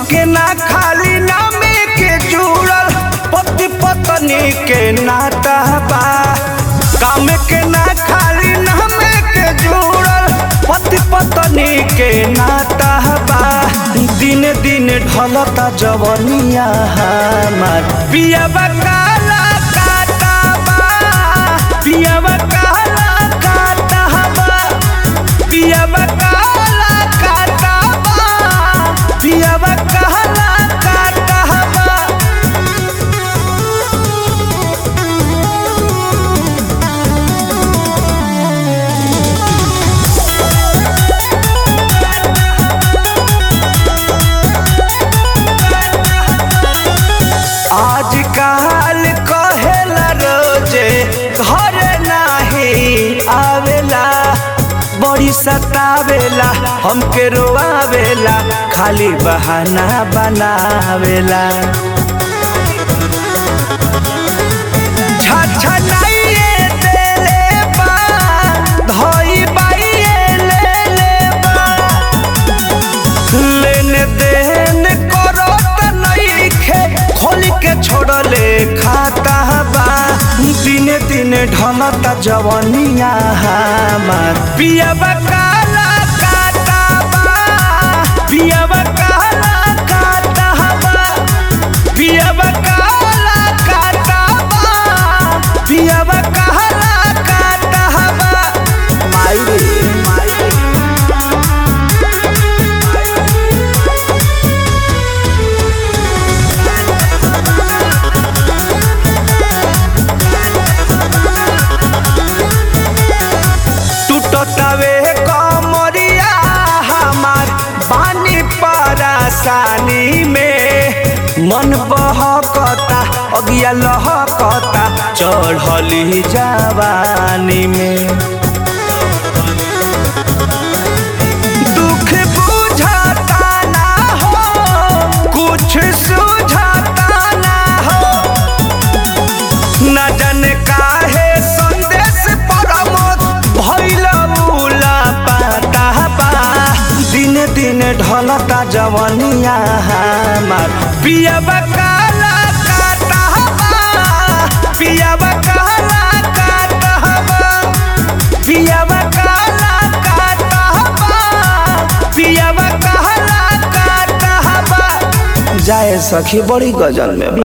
के ना खाली नामे के जुड़ल पति पत्नी के नाता बा काम के ना खाली नामे के जुड़ल पति पत्नी के नाता बा दिन दिन ढलता जवनिया हमार पियाबा काला काटा बा पियाबा काला काटा बा पियाबा काला काटा बा पियाबा काला काटा बा आजकल कहेला रोजे घर नाही आवेला बड़ी सतावेला हमके रोआवेला खाली बहाना बनावेला छछनाइए देले बा धोई बाइए ले ले बा लेन देन करो त नइखे खोल के छोड़ले खाता बा दिन दिन ढलता जवनिया हमार पियाबा काला काटा बा पियाबा काला काटा बा पियाबा काला काटा बा पियाबा काला काटा बा माई रे माई रे टूटतावे कमरिया हमार बानी परेशानी में मन बहकता अगिया लहकता चढ़ली जवानी में दुख बुझाता ना हो कुछ सुझाता ना हो न जाने काहे संदेश परमत भइल उला पाता बा दिन दिन ढलता जवनिया हमार पियाबा काला काटा बा पियाबा काला काटा बा पियाबा काला काटा बा पियाबा काला काटा बा जाए सखी बड़ी गजल में बा।